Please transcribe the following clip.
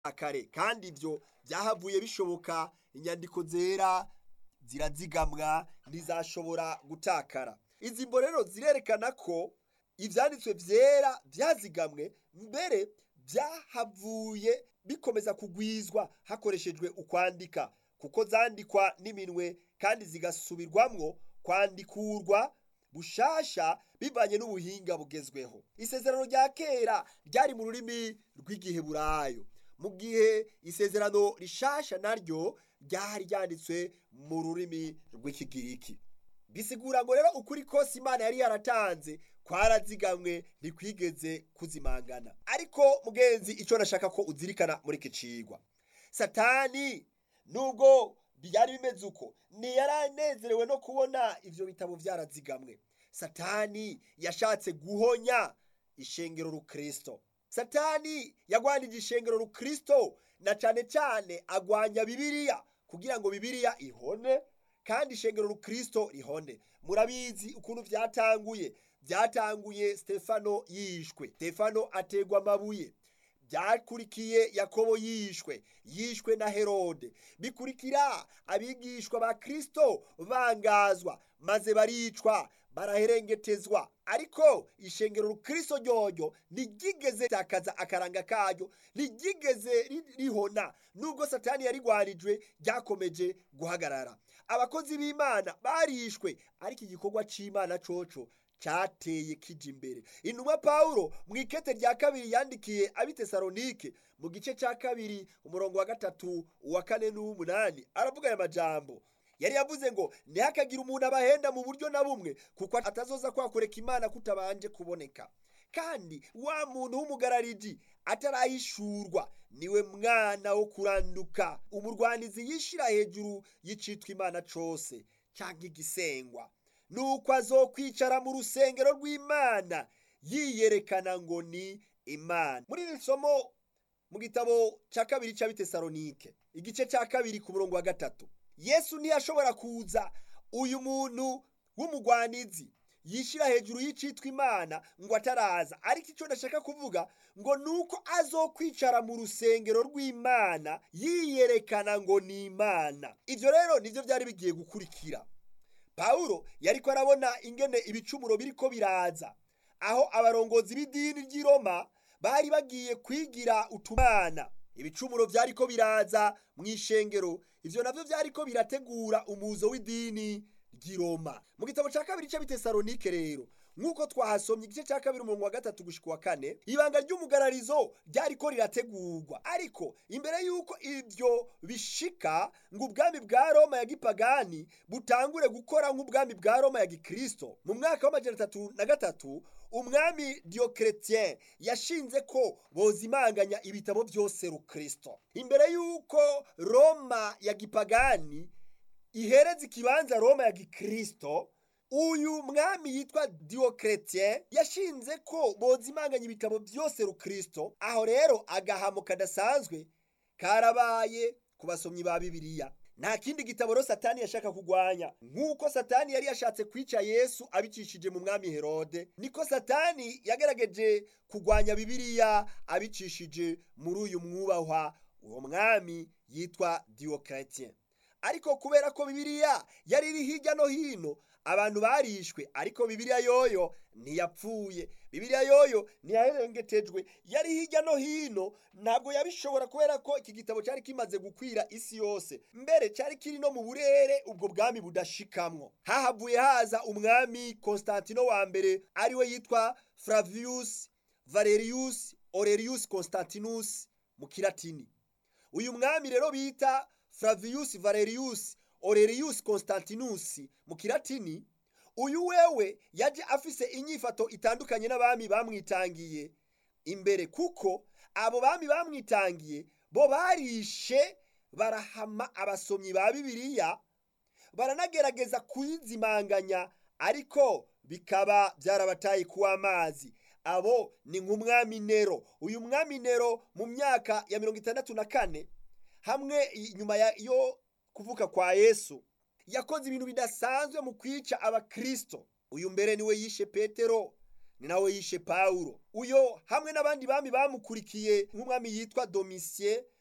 kare kandi ivyo vyahavuye bishoboka inyandiko zera zirazigamwa ntizashobora gutakara izi mbo rero zirerekana ko ivyanditswe vyera vyazigamwe mbere vyahavuye bikomeza kugwizwa hakoreshejwe ukwandika kuko zandikwa n'iminwe kandi zigasubirwamwo kwandikurwa bushasha bivanye n'ubuhinga bugezweho isezerano rya kera ryari mu rurimi rw'igiheburayo mu gihe isezerano rishasha naryo ryari ryanditswe mu rurimi rw'ikigiriki bisigura ngo rero ukuri kose imana yari yaratanze kwarazigamwe ntikwigeze kuzimangana ariko mugenzi icyo nashaka ko uzirikana muri iki cigwa satani nubwo byari bimeze uko ntiyaranezerewe no kubona ivyo bitabo vyarazigamwe satani yashatse guhonya ishengero rukristo satani yagwanije ishengero rukristo na cane cane agwanya bibiliya kugira ngo bibiliya ihone kandi ishengero rukristo rihone murabizi ukuntu vyatanguye vyatanguye stefano yishwe stefano ategwa amabuye byakurikiye yakobo yishwe yishwe na herode bikurikira abigishwa ba kristo bangazwa maze baricwa baraherengetezwa ariko ishengero rukristo ryoryo ntiryigeze takaza akaranga karyo ntiryigeze rihona nubwo satani yarigwarijwe ryakomeje guhagarara abakozi b'imana barishwe ariko igikorwa c'imana coco cyateye kija imbere intumwa pawulo mu ikete rya kabiri yandikiye abitesalonike mu gice cya kabiri umurongo wa gatatu uwa kane n'uw'umunani aravuga aya majambo yari yavuze ngo ntihakagire umuntu abahenda mu buryo na bumwe kuko atazoza kwakureka imana kutabanje kuboneka kandi wa muntu w'umugarariji atarahishurwa niwe mwana wo kuranduka umurwanizi yishira hejuru y'icitwa imana cose cyangwa igisengwa nuko azokwicara mu rusengero rw'imana yiyerekana ngo ni imana muri iri somo mu gitabo cya kabiri cy'abitesalonike igice cya kabiri ku murongo wa gatatu yesu ntiyashobora kuza uyu muntu w'umugwanizi yishyira hejuru y'icitwa imana ngo ataraza ariko icyo ndashaka kuvuga ngo ni uko azokwicara mu rusengero rw'imana yiyerekana ngo ni imana ibyo rero nibyo byari bigiye gukurikira pawulo yariko arabona ingene ibicumuro biriko biraza aho abarongozi b'idini ry'i roma bari bagiye kwigira utumana ibicumuro vyariko biraza mu ishengero ivyo navyo vyariko birategura umuzo w'idini ry'i roma mu gitabo ca kabiri c'abitesalonike rero nk'uko twahasomye igice cya kabiri umurongo wa gatatu gushika uwa kane ibanga ry'umugararizo ryariko rirategurwa ariko imbere y'uko ibyo bishika ngo ubwami bwa roma ya gipagani butangure gukora nk'ubwami bwa roma ya gikristo mu mwaka w'amajana atatu na gatatu umwami diyokeretien yashinze ko bozimanganya ibitabo byose rukristo imbere y'uko roma ya gipagani ihereza ikibanza roma ya gikristo uyu mwami yitwa diyokeretien yashinze ko bozimanganya ibitabo byose rukristo aho rero agahamo kadasanzwe karabaye ku basomyi ba bibiliya nta kindi gitabo rero satani yashaka kugwanya nk'uko satani yari yashatse kwica yesu abicishije mu mwami herode niko satani yagerageje kugwanya bibiliya abicishije muri uyu mwubahwa uwo mwami yitwa diyokeretien ariko kubera ko bibiliya yari iri hirya no hino abantu barishwe ariko bibiliya yoyo ntiyapfuye bibiliya yoyo ntiyaherengetejwe yari hirya no hino ntabwo yabishobora kubera ko iki gitabo cyari kimaze gukwira isi yose mbere cyari kiri no mu burere ubwo bwami budashikamwo hahavuye haza umwami konstantino wa mbere ariwe yitwa flavius valerius aurelius constantinus mu kilatini uyu mwami rero bita flavius valerius aurelius constantinus mu kilatini uyu wewe yaje afise inyifato itandukanye n'abami bamwitangiye imbere kuko abo bami bamwitangiye bo barishe barahama abasomyi ba bibiliya baranagerageza kuyizimanganya ariko bikaba byarabataye kuwa amazi abo ni nk'umwami nero uyu mwami nero mu myaka ya mirongo itandatu na kane hamwe inyuma yo kuvuka kwa yesu yakoze ibintu bidasanzwe mu kwica abakristo uyu mbere niwe yishe petero ni nawe yishe pawulo uyo hamwe n'abandi bami bamukurikiye nk'umwami yitwa domisiye